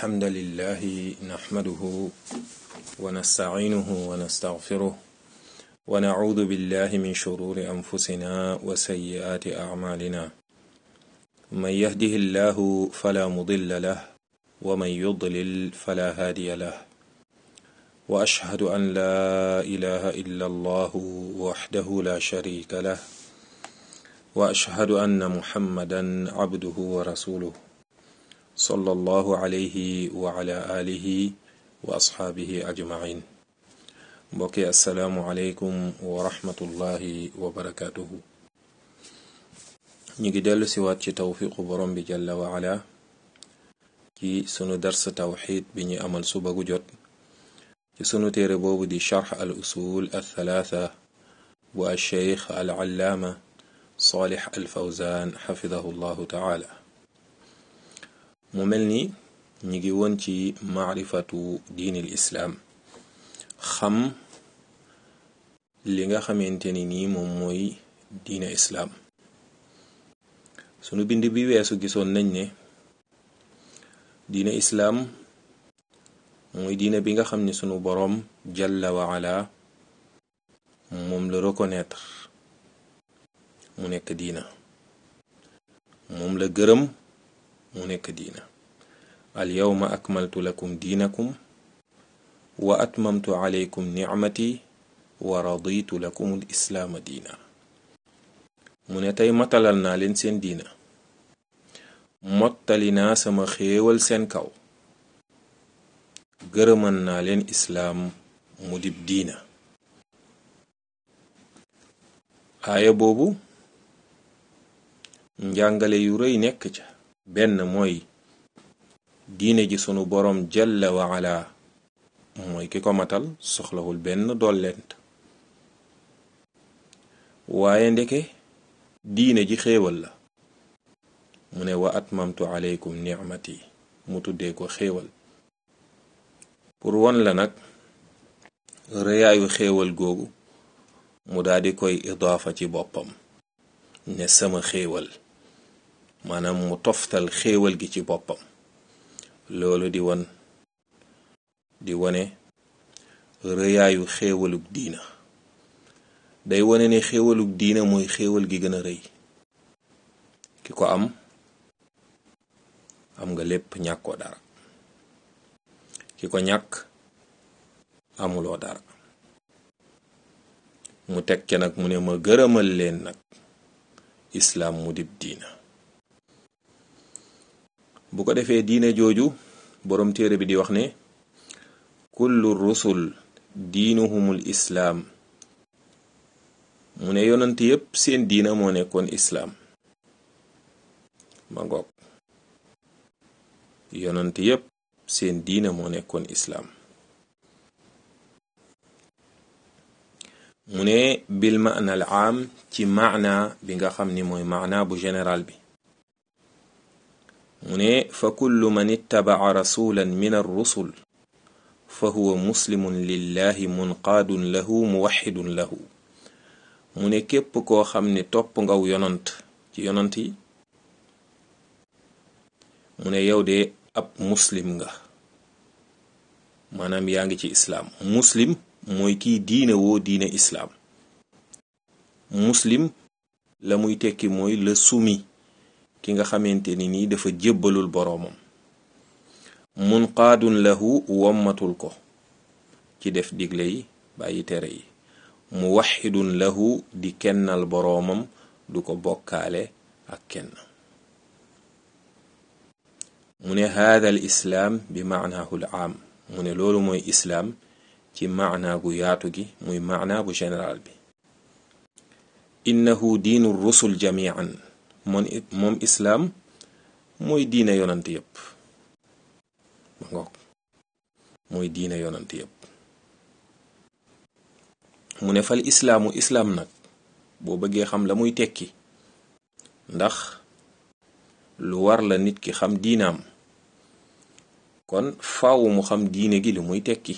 الحمد لله نحمده ونستعينه ونستغفره ونعوذ بالله من شرور أنفسنا وسيئات أعمالنا من يهده الله فلا مضل له ومن يضلل فلا هادي له وأشهد أن لا إله إلا الله وحده لا شريك له وأشهد أن محمدا عبده ورسوله صلى الله عليه وعلى آله وأصحابه أجمعين mbokki asalaamualeykum wa rahmatullahi wa barakaatuhu ñu ngi dellu siwaat ci tawfiqu borom bi jalla wa ala ci sunu dars tawxid bi ñu amal suba gu jot ci sunu téere boobu di charx al usul al thalaatha bu al cheikh al allaama salih al fawzan xafidahu llahu taala mu mel ni ñu ngi woon ci maarifatu diini l islaam xam li nga xamante ni nii moom mooy diine islaam sunu bind bi weesu gisoon nañ ne diine islaam mooy diine bi nga xam ne sunu boroom jalla wa ala moom la reconnaître mu nekk diina moom la gërëm mu nekk diina al yawma akmaltu lakum diinakum wa atmamtu alaykum nicmati wa raditu lakum al islaama diina mu ne tey matalal naa leen seen diina mottali naa sama xéewal seen kaw gërëman naa leen islaam mu dib diina aaya boobu njàngale yu rëy nekk ca benn mooy diine ji sunu boroom jalla wa ala mooy ki ko matal soxlawul benn dollent waaye ndeke diine ji xéewal la mu ne wa atmamtu aleykum nicmati mu tuddee ko xéewal pour won la nag rëyaayu xéewal googu mu daldi koy idaafa ci boppam ne sama xéewal maanaam mu toftal xéewal gi ci boppam loolu di won di wone rëyaayu xéewalug diina day wone ne xéewalug diina mooy xéewal gi gën a rëy ki ko am am nga lépp ñàkkoo dara ki ko ñàkk amuloo dara mu teg ca nag mu ne ma gërëmal leen nag islaam mu dib diina bu ko defee diine jooju boroom téere bi di wax ne kullu rusul diinuhumul islaam mu ne yonant yépp seen diina moo nekkoon islaam ma ngoog yonant yépp seen diina moo nekkoon islaam mu ne bil maana al aam ci maana bi nga xam ni mooy maana bu général bi mu ne fa kullu man ittabaca rasulan min arrusul fa huwa muslimun lillahi munqaadun lahu muwaxidun lahu mu ne képp koo xam ne topp ngaw yonant ci yonant yi mu ne yow de ab muslim nga maanaam yaa ngi ci islaam muslim mooy kiy diine woo diine islaam muslim la muy tekki mooy la sumi ki nga xamante ni nii dafa jébbalul boroomam munqaadun lahu wommatul ko ci def digle yi bàyyi tere yi muwaxidun lahu di kennal boroomam du ko bokkaale ak kenn mu ne haada al islaam bi maanaahu l aam mu ne loolu mooy islaam ci maanaa gu yaatu gi muy maanaa bu général bi innahu diinu rusul jamian moom moom islaam mooy diine yonant yépp ma ngoog mooy diine yonant yépp mu ne fal islaamu islaam nag boo bëggee xam la muy tekki ndax lu war la nit ki xam diinaam kon faawu mu xam diine gi lu muy tekki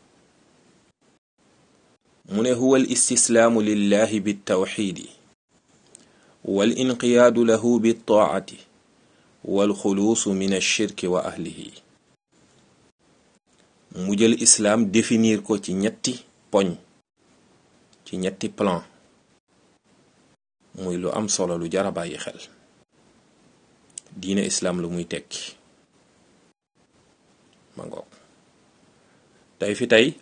mu ne huwa al istislaamu lillahi bittawxiidi wal inqiyaadu lahu bittaacati wal xuluusu min alshirki wa ahlihi mu jël islaam définir ko ci ñetti poñ ci ñetti plan muy lu am solo lu jara bàyyi xel diine islaam lu muy tekki ma ngoog tey fi tey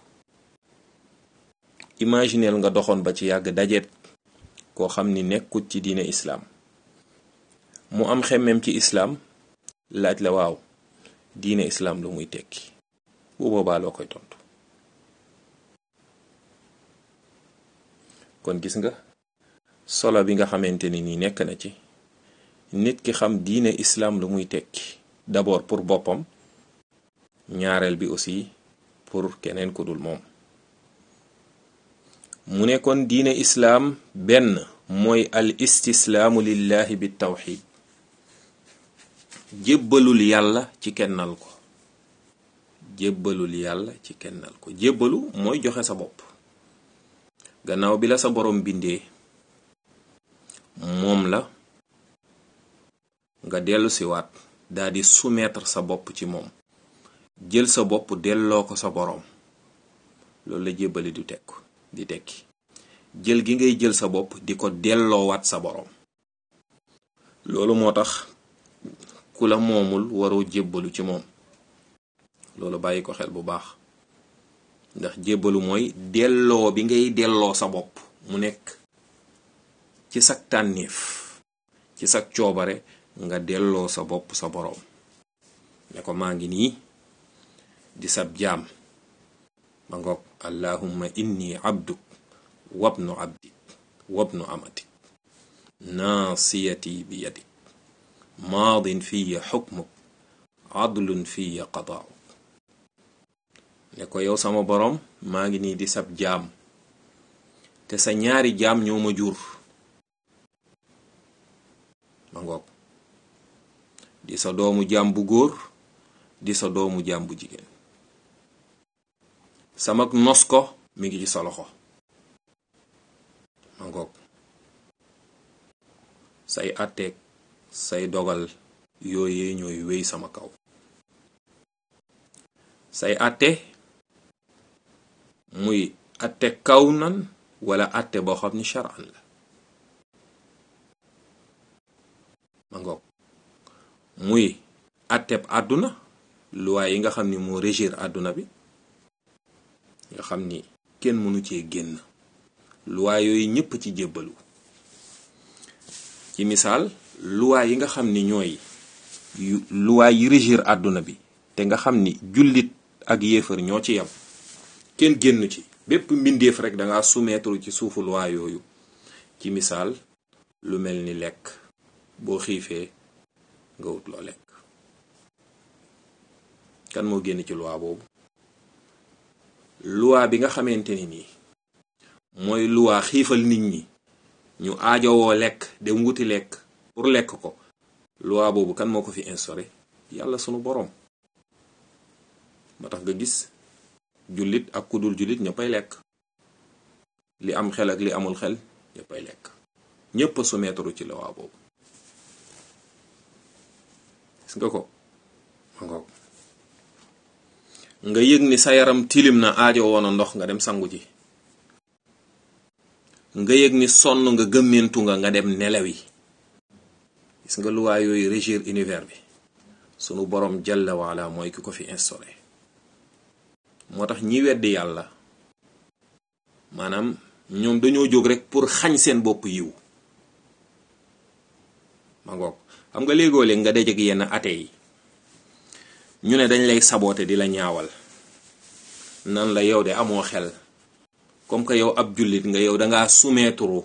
imagineel nga doxoon ba ci yàgg dajeet koo xam ni nekkut ci diine islaam mu am xemmem ci islaam laaj la waaw diine islaam lu muy tekki bu boobaa loo koy tontu kon gis nga solo bi nga xamante ni nii nekk na ci nit ki xam diine islaam lu muy tekki d'abord pour boppam ñaareel bi aussi pour keneen ku dul moom mu ne kon diine islaam benn mooy al istislaamu lillahi bi tawxid jébbalul yàlla ci kennal ko jébbalul yàlla ci kennal ko jébbalu mooy joxe sa bopp gannaaw bi la sa borom bindee moom la nga dellu siwaat daa di soumettre sa bopp ci moom jël sa bopp delloo ko sa boroom loolu la jébbali du tekk di tekki jël gi ngay jël sa bopp di ko delloowaat sa boroom loolu moo tax ku la moomul waroo jébbalu ci moom loolu bàyyi ko xel bu baax ndax jébbalu mooy delloo bi ngay delloo sa bopp mu nekk ci sag tànnéef ci sag coobare nga delloo sa bopp sa boroom ne ko maa ngi nii di sab jaam ba ngoog allahumma inni abduk wabnu abdik wabnu amatik naasiyati bi yadik maadin fiya xukmuk adlun fiya qadaa'uk ne ko yow sama boroom maa ngi nii di sab jaam te sa ñaari jaam ñoo ma jur ma ngoog di sa doomu jaam bu góor di sa doomu jaam bu jigéen sama nos ko mi ngi ci sa loxo ma ngoog say àtteeg say dogal yooyee ñooy wéy sama kaw say àtte muy àtte kaw nan wala àtte boo xam ni charan la ma ngoog muy àtteb àdduna luwaay yi nga xam ni moo régir àdduna bi nga xam ni kenn mënu cee génn luwaay yooyu ñépp ci jébbalu ci misaal luwaay yi nga xam ni ñooy luwaay yi régir àdduna bi te nga xam ni jullit ak yéefar ñoo ci yam kenn génn ci bépp mbindeef rek danga soumettre ci suufu luwaay yooyu ci misaal lu mel ni lekk boo xiifee nga wut loo lekk kan moo génn ci luwaa boobu luwaa bi nga xamante ni nii mooy luwaa xiifal nit ñi ñu aajowoo lekk dem wuti lekk pour lekk ko luwaa boobu kan moo ko fi instauré yàlla sunu boroom moo tax nga gis jullit ak ku dul jullit ñëppay lekk li am xel ak li amul xel ñëppay lekk ñépp a soumettre ci luwaa boobu gis nga ko ma ngoog nga yëg ni sa yaram tilim na aajo woon a ndox nga dem sangu ji nga yëg ni sonn nga gëmmentu nga nga dem nelawi gis nga luwaa yooyu régir univers bi sunu borom jalla waala mooy ki ko fi instauré moo tax ñi weddi yàlla maanaam ñoom dañoo jóg rek pour xañ seen bopp yiw ma ngoog xam nga léegoo léeg nga dajeg yenn ate yi ñu ne dañ lay saboote di la ñaawal nan la yow de amoo xel comme que yow ab jullit nga yow dangaa soumettre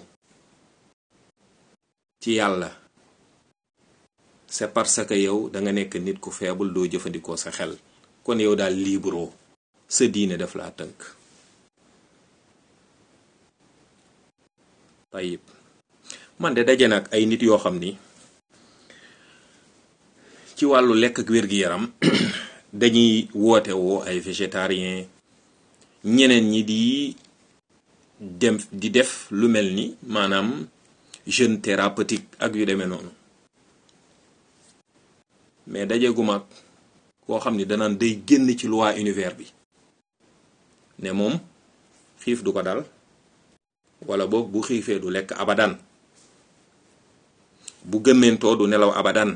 ci yàlla c'est parce que yow danga nekk nit ku faible doo jëfandikoo sa xel kon yow daal libre sa diine daf laa tënk tayib man de daje nag ay nit yoo xam ni ci wàllu lekk ak wér-gi-yaram dañuy woote woo ay végétarien ñeneen ñi di dem di def lu mel ni maanaam jeûne thérapeutique ak yu demee noonu mais daje gu mag koo xam ni danaan day génn ci loi univers bi ne moom xiif du ko dal wala boog bu xiifee du lekk abadan bu gëmmentoo du nelaw abadan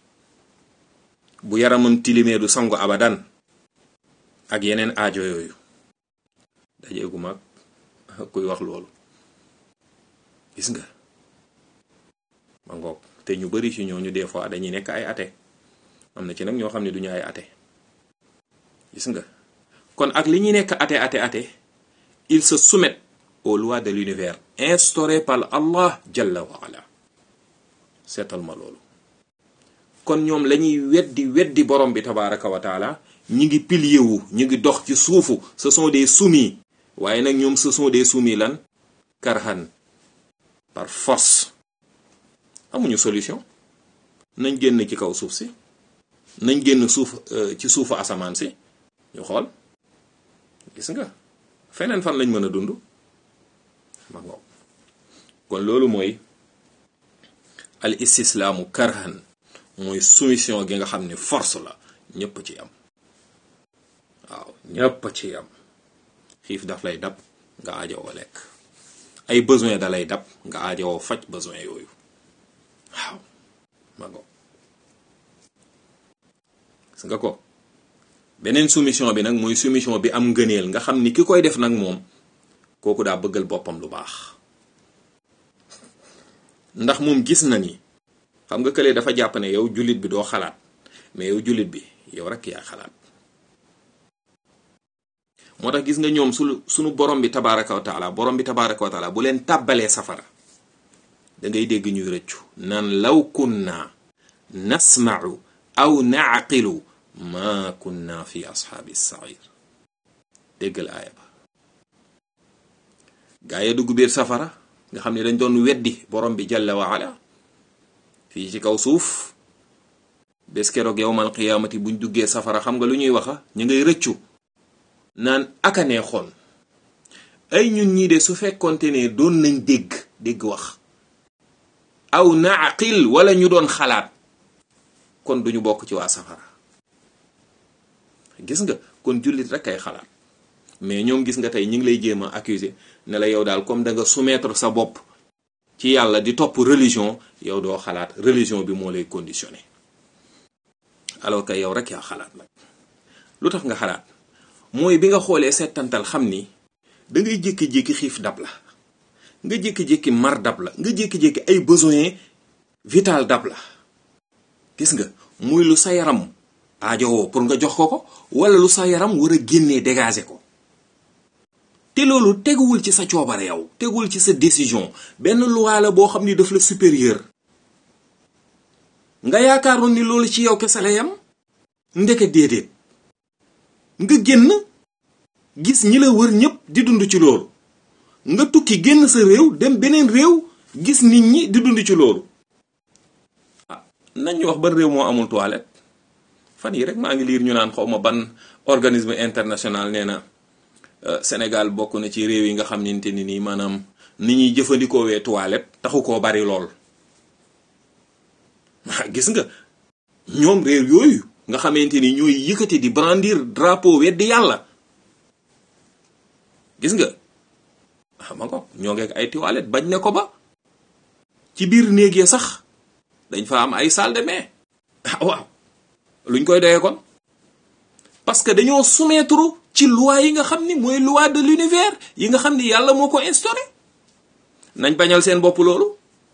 bu yaramam tilimee du sangu abadan ak yeneen aajo yooyu dajeegu mag kuy wax loolu gis nga ma ngoog te ñu bari ci ñooñu des fois dañuy nekk ay athée am na ci nag ñoo xam ne duñu ay athée gis nga kon ak li ñuy nekk athée athée athée ils se soumettent aux lois de l'univers instaurées par Allah jalla wa ala seetal ma loolu kon ñoom lañuy weddi weddi borom bi tabaraka wa taala ñi ngi pilier wu ñi ngi dox ci suufu ce sont des soumis waaye nag ñoom ce sont des soumis lan karhan par force amuñu solution nañ génn ci kaw suuf si nañ génn suuf ci suufu asamaan si ñu xool gis nga feneen fan lañ mën a dund ma ngoog kon loolu mooy al istislaamu karhan mooy soumission gi nga xam ne force la ñépp ci am waaw ñépp ci am xiif daf lay dab nga aajowoo lekk ay besoin da lay dab nga aajowoo faj besoin yooyu waaw ma ngoog gis nga ko beneen soumission bi nag mooy soumission bi am ngëneel nga xam ni ki koy def nag moom kooku daa bëggal boppam lu baax ndax moom gis na ni xam nga kële dafa jàpp ne yow jullit bi doo xalaat mais yow jullit bi yow rek yaa xalaat moo tax gis nga ñoom su suñu borom bi tabaraka wa taala borom bi tabaraka wa taala bu leen tàbbalee safara da ngay dégg ñuy rëccu naan law kunna nasma'u aw na'qilu ma kunna fi ashaabi sair déggal aaya ba gaa yi dugg biir safara nga xam ne dañ doon weddi borom bi jalla wa ala fii ci kaw suuf bés keroog yowmal qiyaamati buñ duggee safara xam nga lu ñuy waxa ñu ngay rëccu naan aka neexoon ay ñun ñii de su fekkonte ne doon nañ dégg dégg wax aw naaqil wala ñu doon xalaat kon duñu bokk ci waa safara gis nga kon jullit rek ay xalaat mais ñoom gis nga tey ñi ngi lay jéem a accuser ne la yow daal comme da nga soumettre sa bopp ci yàlla di topp religion yow doo xalaat religion bi moo lay conditionné alors que yow rek yaa xalaat nag lu tax nga xalaat mooy bi nga xoolee settantal xam ni da ngay jékki-jékki xiif dab la nga jékki-jékki mar dab la nga jékki-jékki ay besoin vital dab la gis nga muy lu sa yaram aajowoo pour nga jox ko ko wala lu sa yaram war a génnee dégager ko te loolu teguwul ci sa coobare yow teguwul ci sa décision benn loi la boo xam ni daf la supérieur nga yaakaaroon ni loolu ci yow kese la yam ndeke déedéet nga génn gis ñi la wër ñépp di dund ci loolu nga tukki génn sa réew dem beneen réew gis nit ñi di dund ci loolu ah nañ ñu wax ban réew moo amul toilette fan yi rek maa ngi liir ñu naan xaw ma ban organisme international nee na Sénégal bokk na ci réew yi nga xam ninte ni nii maanaam ni ñuy jëfandikoo wee toilette taxu koo bari lool gis nga ñoom réew yooyu nga xamante ni ñooy yëkkati di brandir drapeau weddi yàlla gis nga xam nga ko ñoo ngeek ay toilette bañ ne ko ba ci biir néeg ya sax dañ fa am ay salle de bain waaw luñ koy doyee kon parce que dañoo soumettre ci loi yi nga xam ni mooy loi de l'univers yi nga xam ni yàlla moo ko instauré nañ bañal seen bopp loolu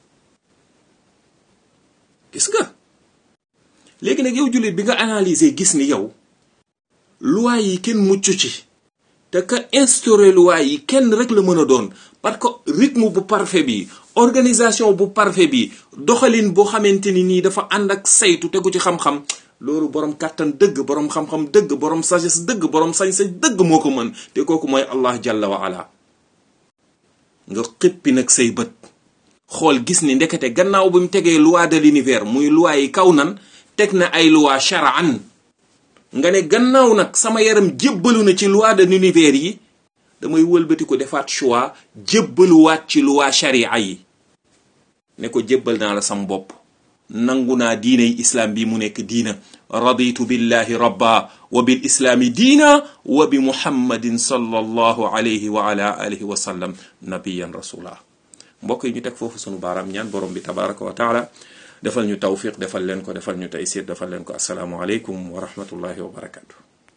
gis nga léegi nag yow jullit bi nga analyser gis ni yow loi yi kenn mucc ci te ka instauré loi yi kenn rek la mën a doon parce que rythme bu parfait bi organisation bu parfait bi doxalin boo xamante ni nii dafa ànd ak saytu tegu ci xam-xam loolu borom kàttan dëgg borom xam-xam dëgg borom sagesse dëgg borom sañ-sañ dëgg moo ko mën te kooku mooy allah jalla wa ala nga xippi nag say bët xool gis ni ndekete gannaaw bi mu tegee loi de l'univers muy loi yi kaw nan teg na ay loi shar'an nga ne gannaaw nag sama yaram jébbalu na ci loi de l'univers yi damay wëlbati ko defaat choix jébbaluwaat ci loi sharia yi ne ko jébbal naa la sam bopp nangu naa diiney islaam bi mu nekk diina raditu billahi rabba wa bil islaami diina wa bi muhammadin sallallahu alayhi wa ala alihi wa sallam nabiyan rasula mbokk yi ñu teg foofu sunu baaraam ñaan borom bi tabaraka wa taala defal ñu tawfiq defal leen ko defal ñu taysir defal leen ko asalaamu aleykum wa rahmatullahi wa barakatu